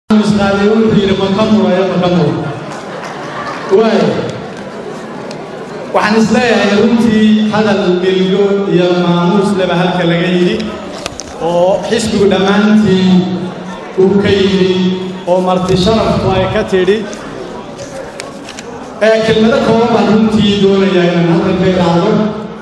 isqaaday wuxuu yidhi maka murayo maka mura waay waxaan isleeyahay runtii hadal milgo iyo maamuus leba halka laga yidhi oo xisbigu dhammaantii uu ka yidhi oo marti sharafku ay ka tidhi ee kelmado kooban baan runtii doonayaa inaan halkan ka idhaahdo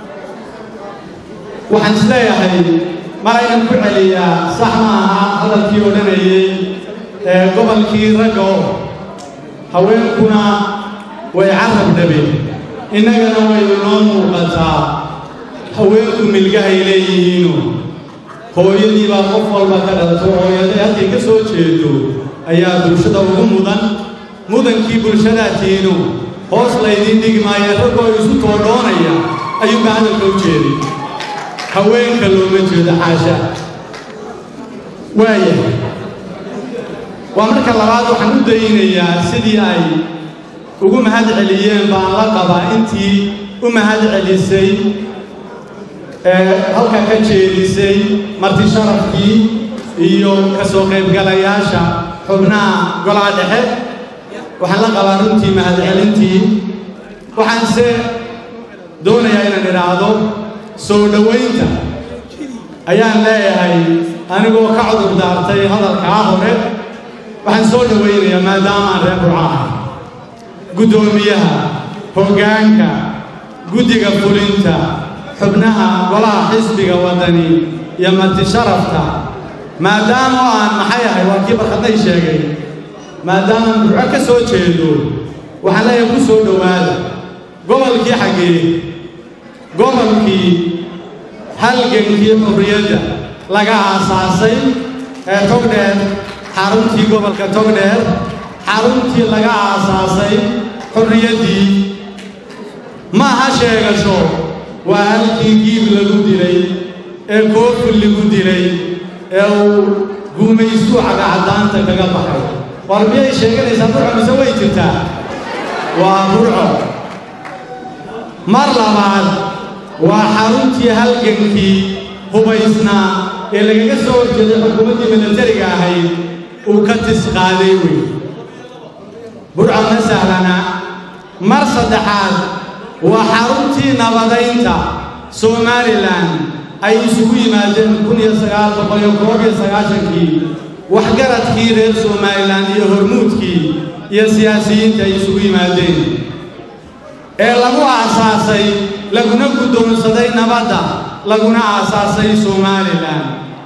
waxaan isleeyahay mar aynan ku celiyaa sax ma aha hadalkii odhanayay ee gobolkii ragga oo haweenkuna way carab dhabeen innagana waynu noo muuqataa haweenku milgahay leeyihiinu hooyadii baa qof walba ka dhalato hooyaday halkay ka soo jeedo ayaa bulshada ugu mudan mudankii bulshadaa tiinu hoos laydiin dhigi maayo raggoo isu toodhoonaya ayuuba hadalka u jeeday haweenka looma jeedo xaasha waayahay waa marka labaad waxaan u daynayaa sidii ay ugu mahad celiyeen baan la qabaa intii u mahad celisay ee halka ka jeedisay marti sharafkii iyo ka soo qaybgalayaasha xubnaha golaha dhexe waxaan la qabaa runtii mahadcelintii waxaanse doonayaa inaan idhaahdo soo dhowaynta ayaan leeyahay anigoo ka cudur daartay hadalkaa hore waxaan soo dhowaynayaa maadaama aan reer burca ahay guddoomiyaha hoggaanka guddiga fulinta xubnaha golaha xisbiga waddani iyo marti sharafta maadaama oo aan maxay ahay waa kii barkadnay sheegay maadaama burco ka soo jeedo waxaan leeyahay ku soo dhowaada gobolkii xaggee gobolkii halgankii xurriyadda laga aasaasay ee togdheer xaruntii gobolka togdheer xaruntii laga aasaasay xurriyaddii ma aha sheegasho waa halkii giib lagu dilay ee koofil lagu dilay ee uu guumaystuu cagacaddaanta kaga baxay war miyay sheeganaysaa burco mise way jirtaa waa burco mar labaad waa xaruntii halgankii hubaysnaa ee lagaga soo horjeeday xukuumaddii milatariga ahayd uu ka tisqaaday wey burco ma sahlana mar saddexaad waa xaruntii nabadaynta somalilan ay isugu yimaadeen kun iyo sagaal boqol iyo koob iyo sagaashankii waxgaradkii reer somalilan iyo hormuudkii iyo siyaasiyiinta ay isugu yimaadeen ee lagu aasaasay laguna guddoonsaday nabadda laguna aasaasay somalilan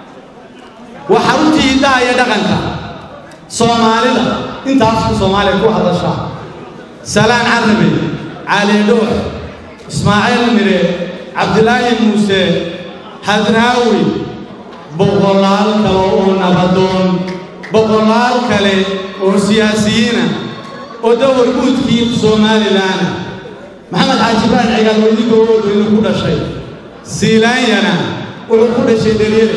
waa xaruntii hiddaha iyo dhaqanka soomaalida intaasku soomaaliya ku hadasha salaan carabe cali dhuux ismaaciil mire cabdilaahi muuse hadraawi boqolaal kale oo nabadoon boqolaal kale oo siyaasiyiina oo dawar guudkii somalilan maxamed xaaji baan cigaal weydigoodu inuu ku dhashay siilaanyana wuxuu ku dhashay daryele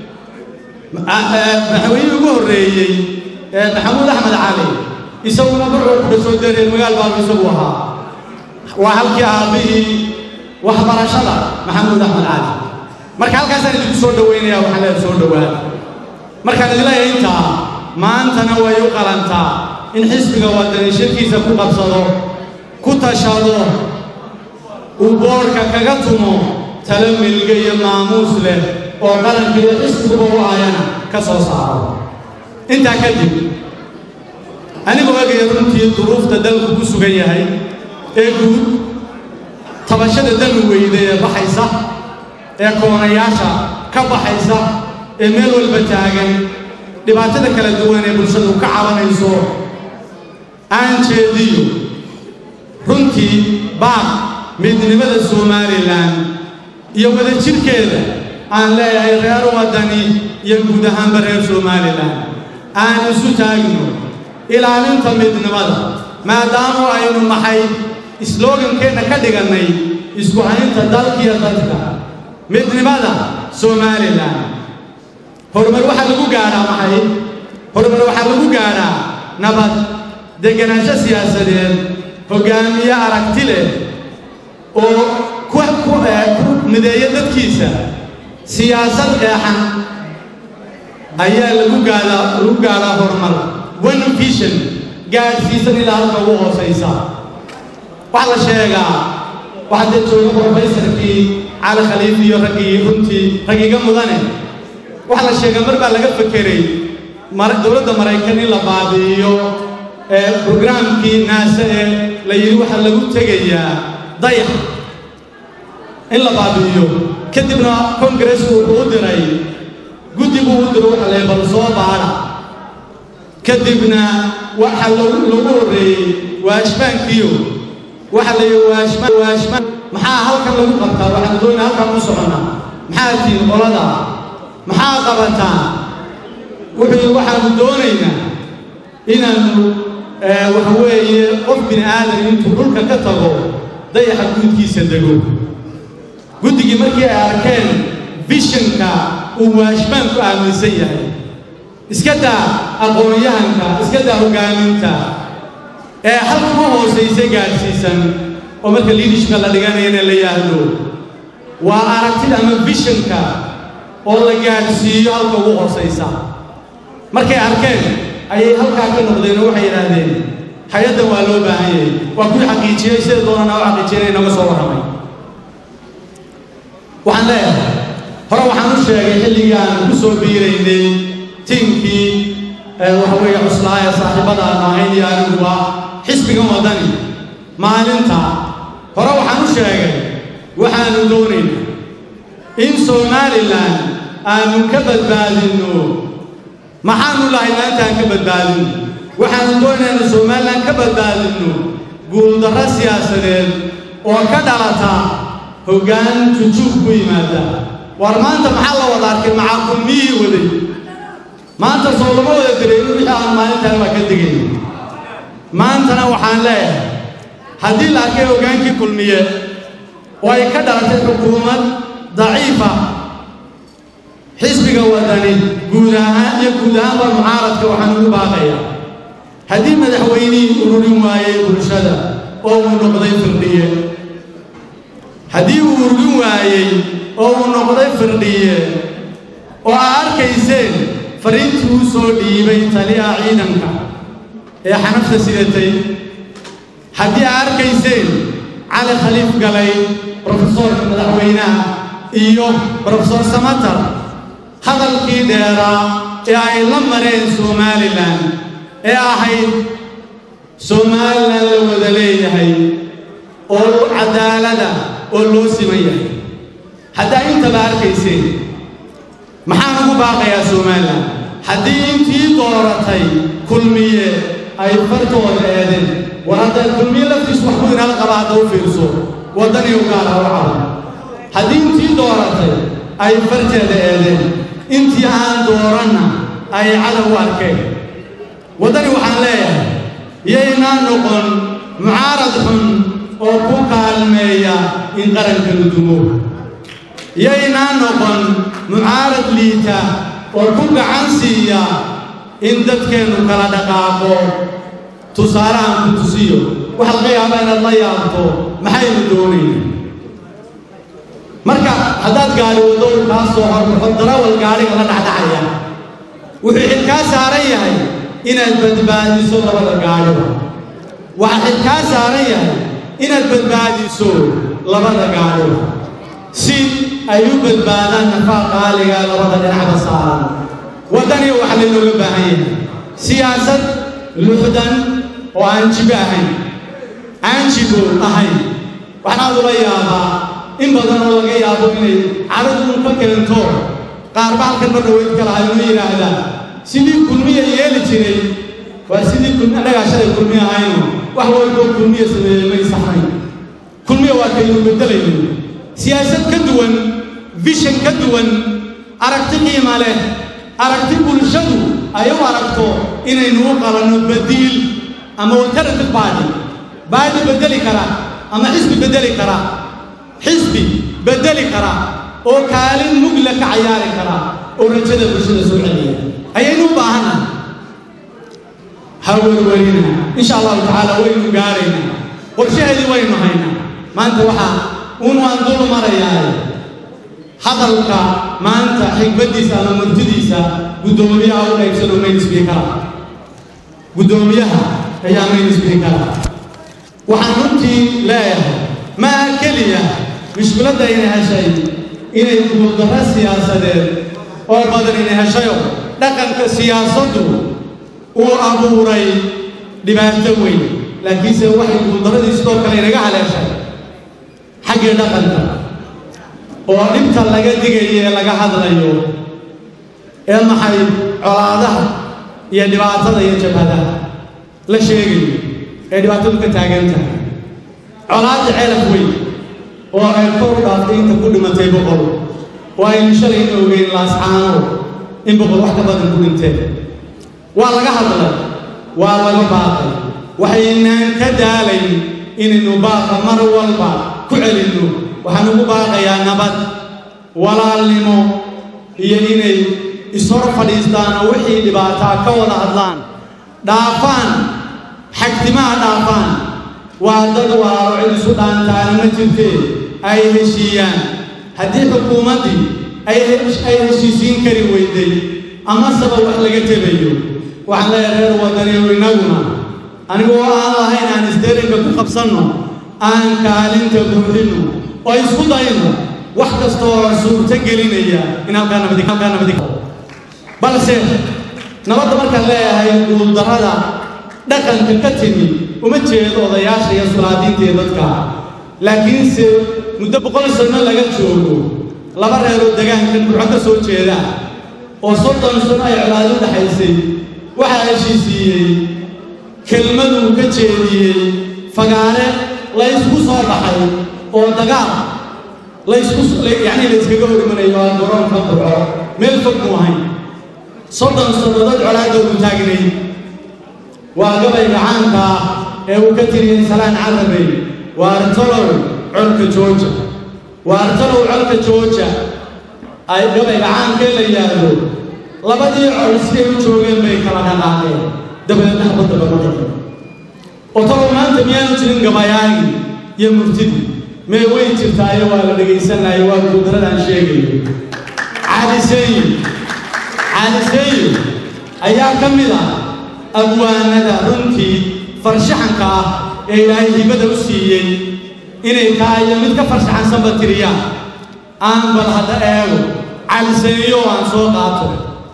madaxweynihii ugu horreeyey ee maxamuud axmed cali isaguna burcuu ku dhashoo daryeel magaal baabu isagu ahaa waa halkii aabbihii waxbarashada maxamuud axmed cali marka halkaasaan idinku soo dhowaynaya waxaan leedahay soo dhowaada markaan idin leeyahay intaa maantana way u qalantaa in xisbiga waddani shirkiisa ku qabsado ku tashado uu boodhka kaga tumo talo milga iyo maamuus leh oo qaranka iyo xisbiguba u ayana ka soo saaro intaa kadib anigoo egaya runtii duruufta dalku ku sugan yahay ee guud tabashada dami weyda ee baxaysa ee koonayaasha ka baxaysa ee meel walba taagan dhibaatada kala duwan ee bulshadu ka cabanayso aan jeediyo runtii baaq midnimada somalilan iyo wadajirhkeeda aan leeyahay reer waddani iyo guud ahaanba reer somalilan aan isu taagno ilaalinta midnimada maadaama aynu maxay isloogankeenna ka dhigannay isku haynta dalkiyo dadka midnimada somalilan horumar waxaa lagu gaadhaa maxay horumar waxaa lagu gaadhaa nabad degenaansho siyaasadeed hoggaamiye aragti leh oo ku ku mideeya dadkiisa siyaasad qeexan ayaa lagu gaadhaa lagu gaadhaa horumar vision gaadhsiisan ilaa halka ugu hoosaysa waxaa la sheegaa waxaa dee jooga professorkii cali khaliif iyo raggii runtii raggiga mudane waxaa la sheegaa mar baa laga fekeray dowladda maraykan in la baabi'iyo brograamkii naase ee la yidhi waxaa lagu tegayaa dayax in la baabi'iyo kadibna kongaresku wuxuu u diray guddi buu u diro waxa la bal soo baadha kadibna waxa lagu horreeyey waashmaankiyo waxa la yidhi waashmaan waashmaan maxaa halkan lagu qabtaa waxaan doonaa halkan u soconnaa maxaa tihin qolada maxaa qabataa wuxuu yidhi waxaanu doonaynaa inaannu waxa weeye qof bini aadan intuu dhulka ka tago dayaxa guudkiisa dego guddigii markii ay arkeen vishanka uu waashmaanku aaminsan yahay iska daa aqoon-yahanka iska daa hoggaaminta ee halka u hoosaysa gaadhsiisan oo marka liidishka la dhiganayana la yahdo waa aragtida ama vishanka oo la gaadhsiiyo halka ugu hoosaysa markay arkeen ayay halkaa ka noqdeen oo waxay yidhaahdeen hay-addan waa loo baahan yahay waa kuwii xaqiijiyey sida doonana u xaqiijiyana inaga soo warramay waxaan leeyahay hore waxaan u sheegay xilligii aan ku soo biiraynay tiimkii waxa weeye cuslaa ee saaxiibada aan ahayn iyo aniguba xisbigan waddani maalinta hore waxaan u sheegay waxaanu doonaynaa in somalilan aanu ka badbaadinno maxaanu lahay maanta aan ka badbaadinno waxaanu doonaynaa in somalilan ka badbaadinno guuldarro siyaasadeed oo ka dhalata hoggaan jujuub ku yimaada war maanta maxaa la wada arkay maxaa kulmiyii waday maanta soo lama wada dareerin wixii aan maalintaan waa ka digay maantana waxaan leeyahay haddii la arkay hoggaankii kulmiye oo ay ka dhalatay xukuumad daciifa xisbiga wadani guud ahaan iyo guud ahaanba mucaaradka waxaan ugu baaqayaa haddii madaxweynihii ururin waayey bulshada oo uu noqday firdhiye haddii uu urgin waayey oo uu noqday firdhiye oo aa arkayseen fariintii uu soo dhiibay taliyaha ciidanka ee xanafta sidatay haddii aa arkayseen cali khaliif galay brofesoorka madaxweynaha iyo brofesor samatar hadalkii dheeraa ee ay la mareen somalilan ee ahayd somalilan la wada leeyahay oo cadaalada oo loo siman yahay haddaa intaba arkayseen maxaan ugu baaqayaa somalilan haddii intii dooratay kulmiye ay fartooda eedeen war hadda kulmiye laftiisu wax ku inaala qaba hadda u fiirso waddani u gaara u cabo haddii intii dooratay ay farteeda eedeen intii aan dooranna ay cadow u arkeen waddani waxaan leeyahay yaynaa noqon mucaarad xun oo ku kaalmeeya in qaranka la dumo yaynaa noqon mucaarad liita oo ku gacan siiya in dadkeennu kala dhaqaaqo tusaalahan ku tusiyo waxaa laga yaabaa inaad la yaabto maxaynu doonayna marka haddaad gaari waddo uu kaa soo horbaxo darawal gaadhiga la dhacdhacaya wuxuu xilkaa saaran yahay inaad badbaadiso labada gaadhiba waxaa xilkaa saaran yahay inaad badbaadiso labada gaadhiba si ay u badbaadaan nafaa qaaliga labada dhinacba saaran waddaniga waxaa laynooga baahan yahay siyaasad luxdan oo aan jibo ahayn aan jibo ahayn waxaanaad ula yaabaa in badan oo laga yaabo inay cadhaduun ka keento qaarba halkan ma dhaweyd ka lahay uma yidhaahdaa sidii kulmiya yeeli jiray waa sidii kulmi annagaa shalay kulmiya ahayno wax walboo kulmiya sameeyey may saxnayn kulmiya waa kaynu beddelayno siyaasad ka duwan vishan ka duwan aragti qiima leh aragti bulshadu ay u aragto inaynu u qalanno badiil ama alternative baadi baadi beddeli kara ama xisbi beddeli kara xisbi beddeli kara oo kaalin mugla ka cayaari kara oo rajada bulshada soo celiya ayaynu u baahannahay ha werwerina insha allahu tacaala waynu gaaraynaa qorshaheedii waynu haynaa maanta waxaa un waan dul marayaa hadalka maanta xigmaddiisa ama murtidiisa guddoomiyaha u qaybsan oo mayn sbiikara guddoomiyaha ayaa mainsbikara waxaan runtii leeyahay maaha keliya mushkiladda inay heshay inay guuldarro siyaasadeed oo badan inay heshayo dhaqanka siyaasaddu uu abuuray dhibaato weyn laakiinse waxay guuldarradii sidoo kale inaga haleeshay xaggii dhaqanka oo dhibta laga digayo ee laga hadlayo ee maxay colaadaha iyo dhibaatada iyo jabhadaha la sheegayo ee dhibaatadu ka taagan tahay colaadda ceelaf weyn oo ay kor u dhaaftay inta ku dhimatay boqol oo aynu shalayna ogeyn laascaano in boqol wax ka badan ku dhinteen waa laga hadlay waa laga baaqay waxaynaan ka daalayn inaynu baaqa mar walba ku celinno waxaan ugu baaqayaa nabad walaalnimo iyo inay ishor fadhiistaan oo wixii dhibaataa ka wada hadlaan dhaafaan xagtimaha dhaafaan waa dad walaalo cid isu dhaantaana ma jirtee ay heshiiyaan haddii xukuumaddii ay ay heshiisiin kari weyday amaseba wax laga tebayo waxaan leeyahay reer wadaniyo innaguna anigoo aan lahayn aan isdeerinka ku qabsanno aan kaalinta buuxinno oo isku dayno wax kasta oo suurto gelinaya in halkaa nabadi halkaa nabadi balse nabadda markaan leeyahay guuldarrada dhaqanka ka timi uma jeedo odayaasha iyo sulaadiinta iyo dadka laakiinse muddo boqol sanno laga joogo laba reeroo degaankan burco ka soo jeeda oo soddon sano ay colaado u dhaxaysay waxaa heshiisiiyey kelmaduu ka jeediyey fagaare la ysku soo baxay oo dagaal laysku yacni la yskaga hor imanayo aan garoonka burco meel fog mu ahayn soddon sannadood colaadoodu taagnay waa gabayga caanka ah ee uu ka tiriyey salaan carabey waa artalow colka jooja waa artalow colka jooja ay gabayga caankee la yidhaahdo labadii col siday u joogeen bay kala dhaqaaqeen dabadeedna habadda lama dhaqin oo talow maanta miyaanu jirin gabayaagii iyo murtidii mee way jirtaayo waa la dhegaysanaayo waa guudaradaan sheegayo caaliseeyo caaliseeyo ayaa ka mid ah abwaanada runtii farshaxanka ah ee ilaahay hibada u siiyey inay kaayo mid ka farshaxansanba tiriyaan aan bal hadda eego caliseeyo aan soo qaato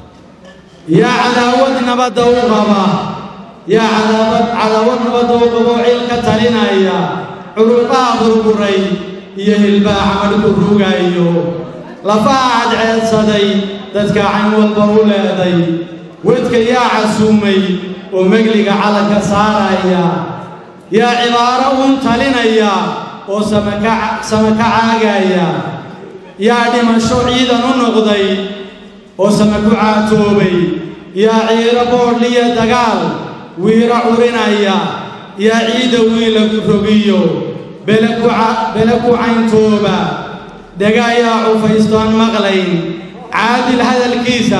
yaa cadaawad nabadda u qaba yaa cadaawad cadaawad nabadda u qabo cil ka talinaya curubaha burburay iyo hilbaha camadhku rugayo lafaha cadceedsaday dadka cayn walba u leeday wedka yaa casuumay oo megliga calanka saaraya yaa cibaaro uun talinaya oo samaka caagaya yaa dhimasho ciidan u noqday oo sama ku caatoobay yaa ciiro boodhliya dagaal wiiro curinaya yaa ciidda wiila rogiyo bele ku cayntooba dhega yaa cufaystoon maqlayn caadil hadalkiisa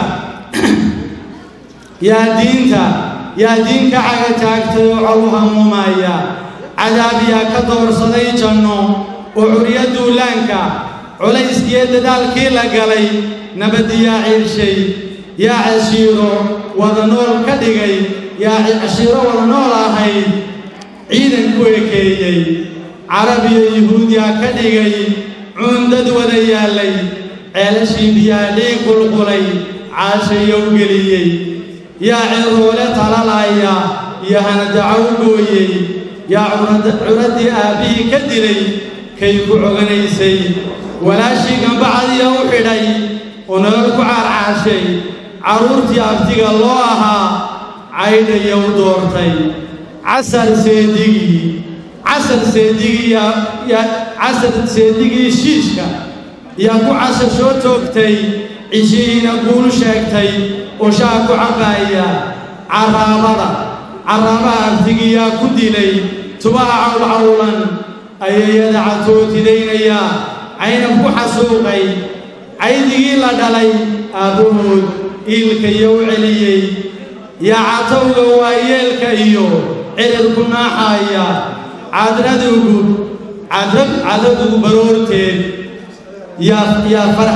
yaa diinta yaa diin ka caga taagtay oo col u hamuumaya cadaab yaa ka doorsaday janno oo curyo duulaanka culayskiyo dadaalkii la galay nabaddi yaa ciirshay yaa cashiiro wada nool ka dhigay yaa cashiiro wada nool ahayd ciidan ku ekeeyey carab iyo yuhuud yaa ka dhigay cuundad wada yaallay ceelashii biyaa dhiig qulqulay caashayow geliyey yaa ciroole talalaya iyo hanadaco u gooyey yaa curaddii aabbihii ka dilay kay ku coganaysay walaashii gambacadiya u xidhay oo nolol ku caarcaashay carruurtii abtiga loo ahaa caydhaya u doortay casar seedigii casar seedigii casar seedigii shiishka yaa ku casar soo toogtay cishihiina guul sheegtay oo shaa ku cabbaaya carraabada carraabaha abtigiyaa ku dilay tubaha cawlcawlan ayayada catootidaynaya caynab ku xasuuqay caydigii la dhalay aabbahood iilka iyo u celiyey yaa catowga waayeelka iyo cirirku naaxaaya cadradugu cadradugu baroorteed yaa farax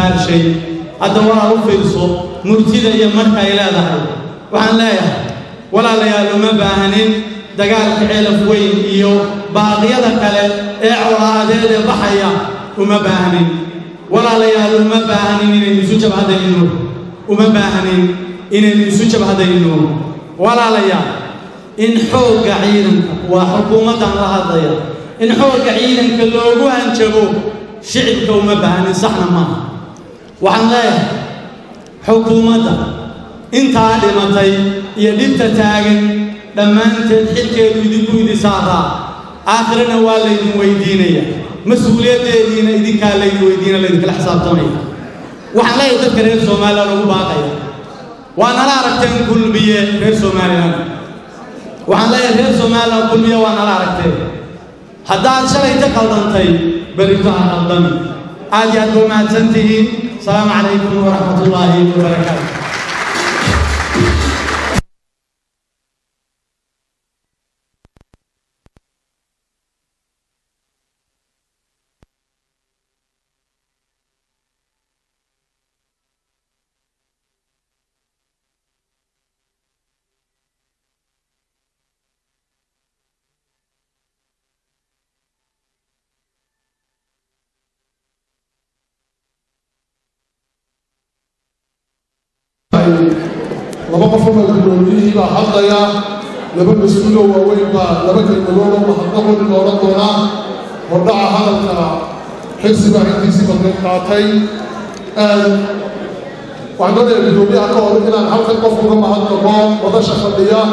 iscayntaarshay hadda waa u fiirso murtida iyo marka ay leedahay waxaan leeyahay walaalayaal uma baahanin dagaalka ceelaf weyn iyo baaqyada kale ee colaadeed ee baxaya uma baahnin walaalayaal uma baahnin inaynu isu jabhadayno uma baahnin inaynu isu jabhadayno walaalayaal in xoogga ciidanka waa xukuumaddan la hadlaya in xoogga ciidanka loogu hanjabo shicibka uma baahnin saxna maaha waxaan leeyahay xukuumadda intaa dhimatay iyo dhibta taagan dhammaanteed xilkeedu idinku idi saaraa aakhirana waa laydin weydiinaya mas-uuliyaddeediina idinkaa laydin weydiina laydinkala xisaabtamaya waxaan leeyahay dadka reer somalilan ugu baaqaya waa nala aragteen kulmiye reer somalilan waxaan leeyahay reer somalilan kulmiye waa nala aragteen haddaad shalay ka qaldantay berrito ha qaldami aad iyo aad ba mahadsan tihiin asalaamu calaykum waraxmat ullaahi wabarakaatu laba qofoo madaxdooliyihii baa hadlaya laba mas-uuloo waaweyn baa laba kelmadood oo mahadnaqoodi la odhan doonaa hordhaca hadalka xilsiga intiisii badneed qaatay waxaan doonayaa guddoomiyaha ka hor inaan halkan qof uga mahadnaqo wadasha fadhiya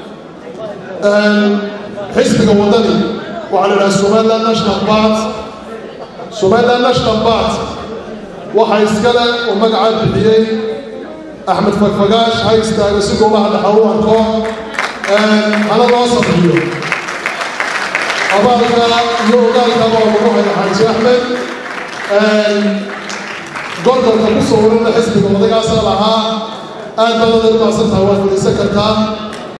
xisbiga wadani waxaa la idhaha somaliland national part somaliland national part waxaa iskale oo magacaa bixiyey axmed fagfagaash ha istaago si goobaha dhaxa u arko hana loo sabriyo abaalka iyo ogaalkaba oo lagu haya xaaji axmed gorgorka ku soo warina xisbiga odagaasaa lahaa aad baad adeer maasantaha waa fadhiisan kartaa